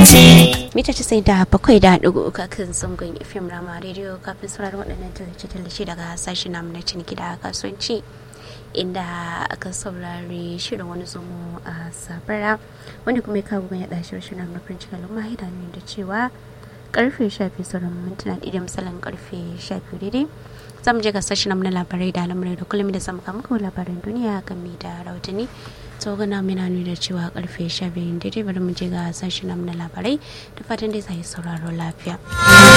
mita casa'in da bakwai da ɗigo uku kan zangon fim rama rediyo kafin sauraron waɗannan tallace-tallace daga sashen namu na ciniki da kasuwanci inda aka saurari shirin wani zomo a sabara wanda kuma ya kawo mai yaɗa shirin na nufin cikin lumma hida ne da cewa karfe shafi sauran mintuna ɗaya da misalin karfe shafi daidai za mu je ga sashen na labarai da al'amurai da kullum da samu kamar labaran duniya game da rahotanni tsogana mina nuna cewa karfe 12 daidai bari mu je ga sashen na labarai da fatan dai zai sauraro lafiya